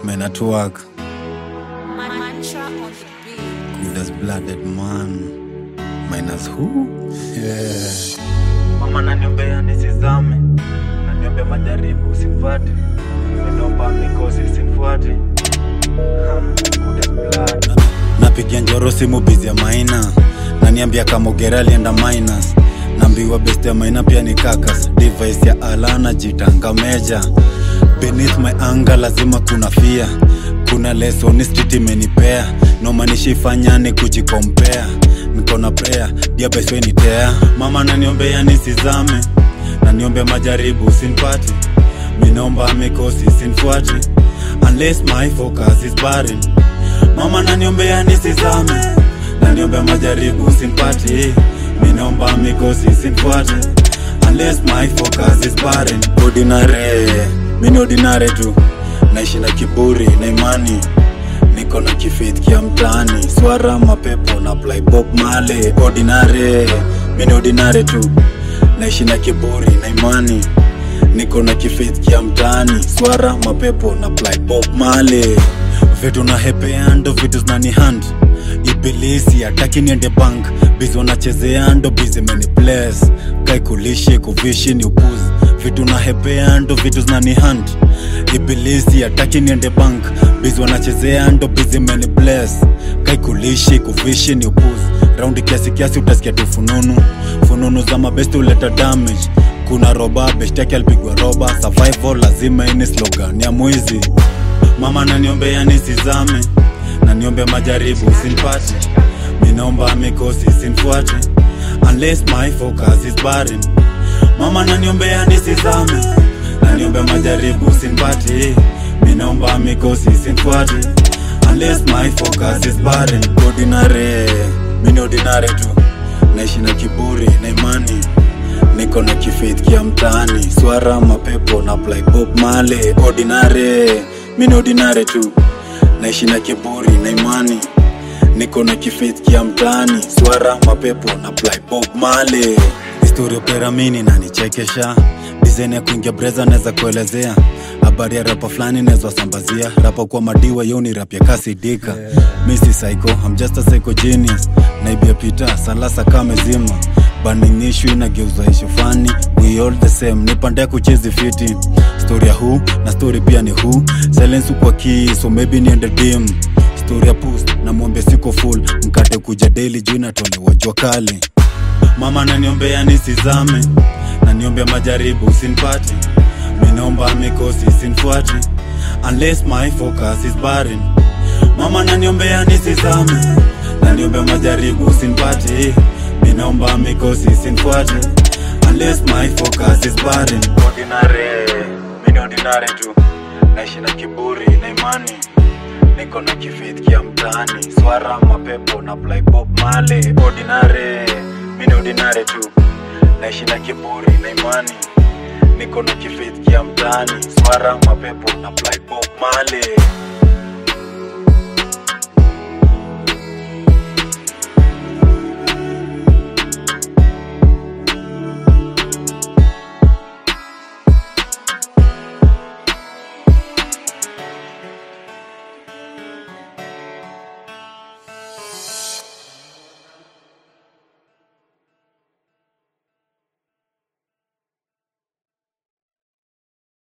Men at work, Mantra on the beat. good as blooded man. Minus who? Yeah. mama naniombea nisizame naniombea majaribu usimfuate ninomba mikosi usimfuate Ha, good as blood. napigia njoro simu bizi ya maina naniambia kamogera alienda minus naambiwa best ya maina pia ni kakas device ya alana jitanga meja beneath my anga lazima kuna fia kuna lesoni street imenipea nomanishifanya ni kujikompea nikona prayer diabeswenitea mama naniombea nisizame naniombea majaribu sinpati minaomba mikosi sinfuati unless my focus is barren mama naniombea nisizame naniombea majaribu sinpati minaomba mikosi sinfuate unless my focus is barren ordinary mini ordinary tu naishi na kiburi na imani niko na kifit kia mtani swara mapepo na apply bob male ordinary mini ordinary tu naishi na kiburi na imani niko na kifit kia mtani swara mapepo na apply bob male vitu na hepea ndo vitu zinani hand ibilisi ataki niende bank bizi wanachezea ndo bizi meni bless kaikulishi kuvishi ni upuzi vitu na hepea ndo vitu zinani hand ibilisi ataki niende bank bizi wanachezea ndo bizi meni bless kaikulishi kuvishi ni upuzi raundi kiasi kiasi utasikia tu fununu fununu za mabesti huleta damage kuna roba beshtaki alipigwa roba survival lazima ini slogan ya mwizi mama naniombea nisizame naniombea majaribu sinpate minaomba mikosi sinfuate unless my focus is barren mama naniombea nisizame naniombea majaribu sinpate minaomba mikosi sinfuate unless my focus is barren ordinary mini ordinary tu naishi na kiburi na imani niko na kifit kia mtaani swara mapepo na apply bob male ordinary mini ordinary tu naishi na kiburi na imani niko na kifit kia mtaani swara mapepo na apply bob male historia peramini nanichekesha dizain ya kuingia breza naweza kuelezea habari ya rapa fulani naweza sambazia rapa kwa madiwa yo ni rap ya kasidika mi si psycho I'm just a psycho genius naibia pita salasa kamezima burning issue inageuza ishu fani we all the same nipande kuchezi fiti story ya hu na story pia ni hu silence kwa key so maybe niende dim story ya post na mwombe siko full mkate kuja daily juu inatolewa jua kali mama naniombea nisizame naniombea majaribu sinpati minaomba mikosi sinfuati unless my focus is barren mama naniombea nisizame naniombea majaribu sinpati minaomba mikosi sinfuati unless my focus is barren ordinary mini ordinary tu naishi na kiburi na imani niko na kifit kia mtaani swara mapepo na apply bob male ordinary mini ordinary tu naishi na kiburi na imani niko na kifit kia mtaani swara mapepo na apply bob male